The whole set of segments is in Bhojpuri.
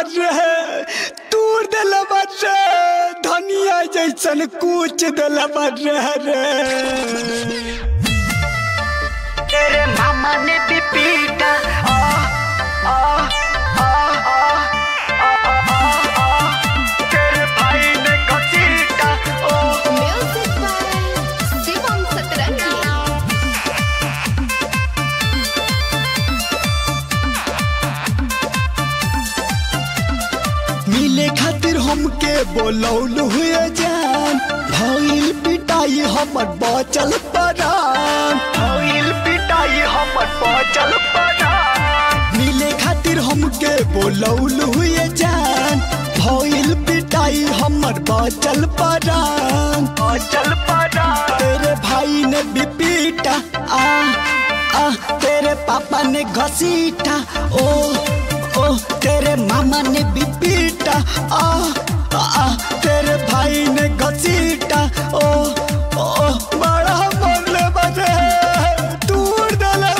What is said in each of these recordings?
रे तूर दिल रे धनिया जैसन कूच दिल रे रे तेरे मामा ने भी पीटा आ आ आ आ आ आ आ तेरे भाई ने घसीटा ओ Music by Shivam Satrangi. मिले खातिर हमके बोलौल हुए जान भइल पिटाई हमर बचल परान भइल पिटाई हमर बचल पड़ा मिले खातिर हमके बोलौल हुए जान भइल पिटाई हमर बचल परान बचल पड़ा तेरे भाई ने भी पीटा आ आ तेरे पापा ने घसीटा ओ ओ तेरे मामा ने भी पीटा आ आ, आ तेरे भाई ने घसीटा ओ ओ ओ, बड़ा मरले बजे दूर दले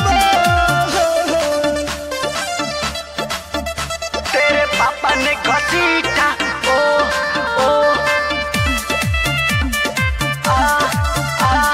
तेरे पापा ने घसीटा ओ ओ आ आ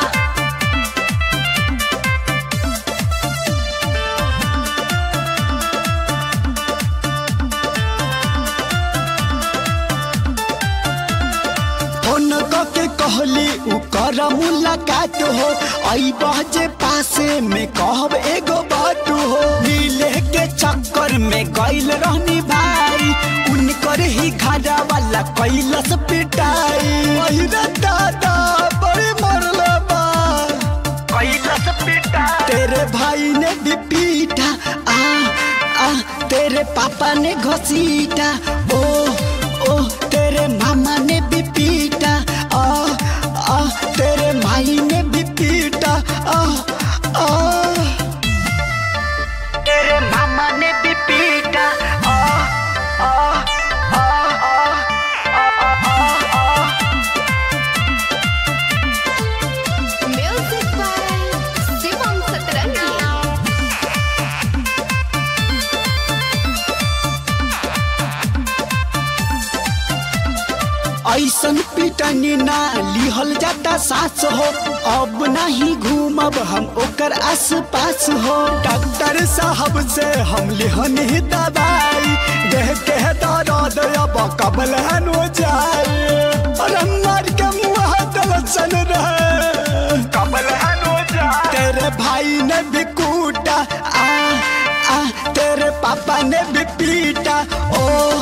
फोन के कहली उ कर मुलाकात हो आई बजे पासे में कहब एगो बात हो मिले के चक्कर में गइल रहनी भाई उनकर ही घरा वाला कैलस पिटाई पहिरा दादा बड़े मरले बा कैलस पिटा तेरे भाई ने भी पीटा आ आ तेरे पापा ने घसीटा ओ ओ तेरे मामा ने भी पीटा आ आ तेरे माई ने भी पीटा आ आ तेरे मामा ने भी पीटा आ आ आ आ आ आ आ Music by Shivam Satrangi. ऐसन पिटनी ना लिहल जाता सास हो अब नहीं घूमब हम ओकर आस पास हो डॉक्टर साहब से हम लिहन ही दवाई देह के दर्द अब कबल हन हो जाए अरे मर के मुँह दलसन रहे कबल हनो जा तेरे भाई ने भी कूटा आ आ तेरे पापा ने भी पीटा ओ